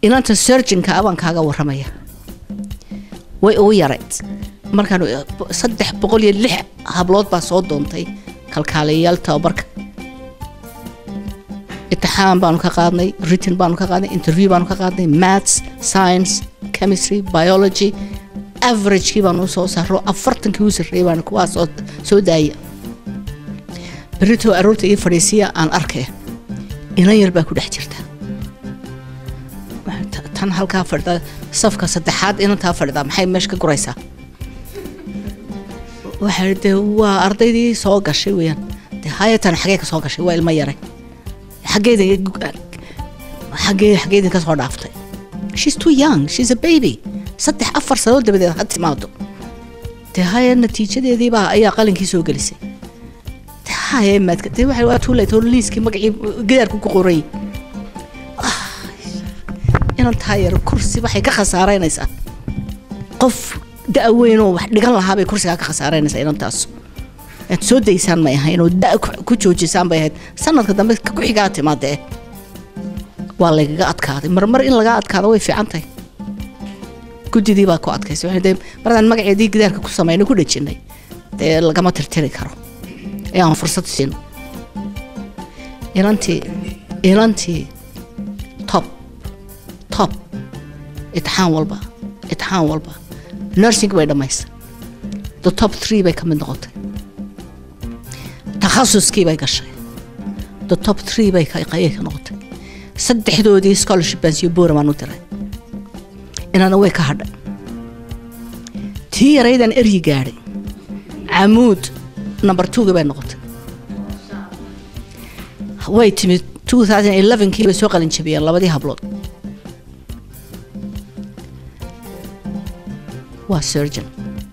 inanta surgeonka abaan kaaga waramaya way ugu yarayd markaan saddex boqol iyo lix hablood baa soo doontay kalkaaliyayaal tababarka itixaan baanu ka qaadnay written baanu ka qaadnay interview baanu ka qaadnay maths science chemistry biology averagekii baanu soo saaro afartankii u sarreeyay baanu kuwaa soo soo daaya berritoo aroorta ii fadhiisiya aan arkaya inan yar baa ku dhex jirta tan halkaa fadhida safka saddexaad inantaa fadhida maxay meesha ka guraysaa waxaa de waa ardaydii soo gashay weeyaan de hayatan xagee ka soo gashay waa ilmo yaray xageeda xagee xageedin ka soo dhaaftay she's too young she's a baby saddex afar sano dabadeed ha timaado de haya natiijadeedii baa ayaa qalinkii soo gelisay de haya maadka de waxa waa too late oo liiskii magacii gidaarku ku qoray inan taayar kursi waxay ka khasaaraynaysaa qof da' weyn oo wax dhigan lahaa bay kursigaa ka khasaaraynaysaa inantaas aad soo daysaan may ahayn oo da' ku joojisaan bay ahayd sanadka dambe ku xigaa timaadee waa lagaga adkaaday marmar in laga adkaado way fiican tahay guddidii baa ku adkaysay waxay dee maradaan magaceedii gidaarka ku samaynay ku dhejinay dee lagama tirtiri karo ee aan fursad siino inantii inantii top top itixaan walba itixaan walba nursing bay dhammaysa the top three bay ka mid noqotay takhasuskii bay gashay the top three bay qayay ka noqotay saddexdoodii scholarship baan siyo boora baan u diray inaana way ka hadhay tii yaraydan eryi gaadhay camuud number two bay noqotay way timid two thousand elevenkii bay soo qalin jabiyeen labadii hablood waa surgeon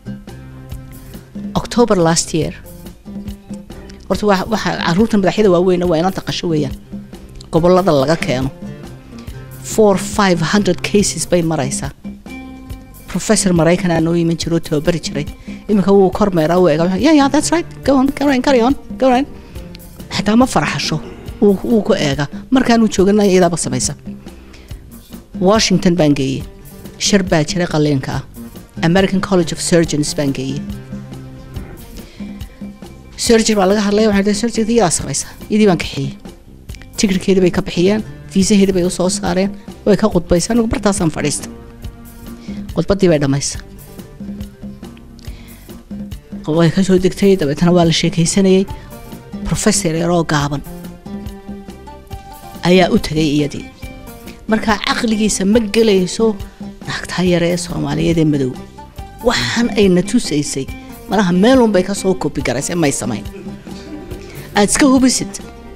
october last year horta waxa caruurta madaxyada waaweyna waa inanta qasho weeyaan gobolada laga keeno four five hundred cases bay maraysaa professor maraykanaa noo iman jiro oo tababari jiray iminka wuu kormeeraa wuu eega yeah yeah that's right go on go on carry on go on xitaa ma farxasho wuu ku eega markaanuu joogana iyadaaba samaysa washington baan geeyey shir baa jiray qaliinka ah american college of surgeons baan geeyey surgery baa laga hadlaya waxaa dee surgery iyadaa samaysa iyadii baan kaxeeyey tigirkeedii bay ka bixiyeen fiisaheedii bay u soo saareen way ka qudbaysa anigu bartaasaan fadhiista qudbadii bay dhammaysa way ka soo degtay dabeetana waa la sheekaysanayey professor yaroo gaaban ayaa u tagay iyadii markaa caqligiisa ma gelayso naagtaa yare ee soomaaliyeed ee madow waxaan ayna tusaysay malaha meelun bay ka soo kobi garaysay may samayn aad iska hubisid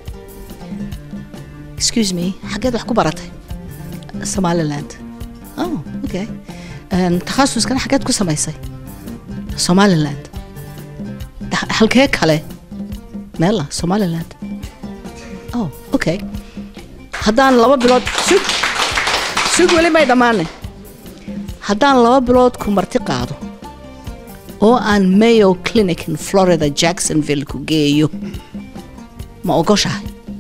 excuse me xaggeed wax ku baratay somaliland oh okay takhasuskana xaggeed ku samaysay somaliland halkee kale meela somaliland oh okay haddaan laba bilood sug sug weli may dhammaanay haddaan laba bilood ku marti qaado oo aan mayo clinic in florida jacksonville ku geeyo ma ogoshahay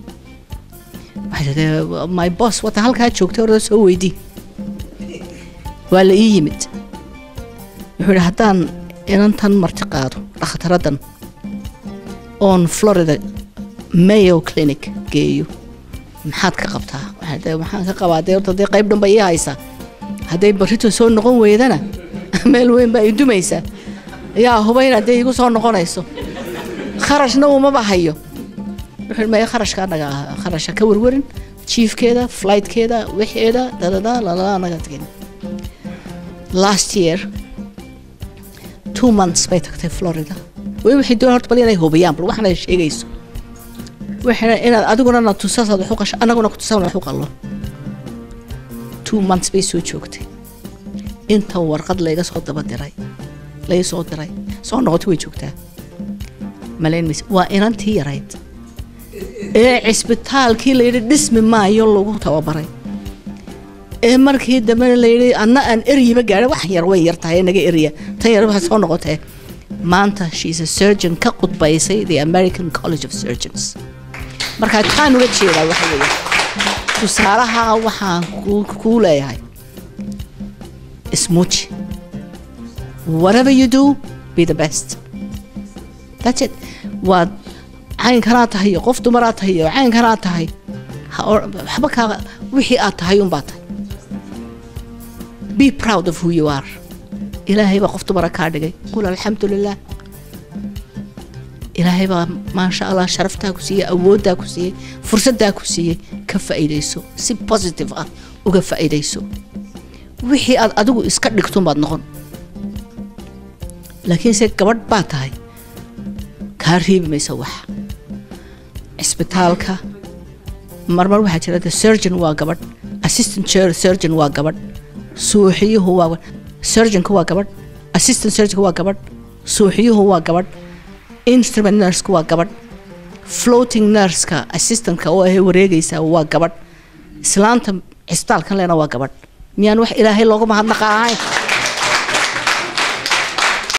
my boss wata halkaa joogtay orda soo weydii waa la ii yimid wuxuu yidhi haddaan inantan marti qaado dhakhtaraddan oon florida mayo clinic geeyo maxaad ka qabtaa waxaan ka qabaa dee horta dee qayb dhan ba ii haysaa hadday barrito soo noqon weydana meel weyn baa ii dumaysaa yaa hubayn haddee igu soo noqonayso kharashna umaba hayo wuxuu maya kharashka anaga kharasha ka warwarin jiifkeeda flightkeeda wixeeda dadada lalala anaga tagin last year two months bay tagtay florida way waxay doon horta bal inay hubiyaan bal waxaana sheegayso waxayna inaad adiguna na tusasaad wax u qasho annaguna ku tusan wax u qallo two months bay soo joogtay inta warqad layga soo daba diray laga soo diray soo noqotay way joogtaa malayn mayse waa inantii yarayd ee cisbitaalkii layidhi dhismi maayo lagu tababaray ee markii dambena layidhi anna aan eryiba gaadha wax yar way yar tahay naga erya tan yar waxa soo noqotee maanta she's a surgeon ka qudbaysay the american college of surgeons markaa taan uga jeedaa waxa weeye tusaalaha waxaan kuu- kuu leeyahay ismuuji whatever you do be the best that's it waad caynkanaa tahay iyo qof dumaraa tahay iyo caynkanaa tahay ha or- waxba kaa wixii aad tahay unbaa tahay be proud of who you are ilaahay baa qof dumara kaa dhigay qul alxamdu lilah ilaahay baa maasha allah sharaftaa ku siiyey awooddaa ku siiyey fursaddaa ku siiyey ka faa'iidayso si positive ah uga faa'iidayso wixii aad adigu iska dhigtunbaad noqon laakiinse gabadh baa tahay kaa reebi maysa wax cisbitaalka marmar waxaa jira the surgeon waa gabadh assistant sur- surgeon waa gabadh suuxiyuhu waa gabadh surgeonka waa gabadh assistant surgeonka waa gabadh suuxiyuhu waa gabadh instrument nurska waa gabadh floating nurska assistantka oo ahay wareegaysa waa gabadh islaanta cisbitaalkan lena waa gabadh miyaan wax ilaahay looga mahadnaqa ahayn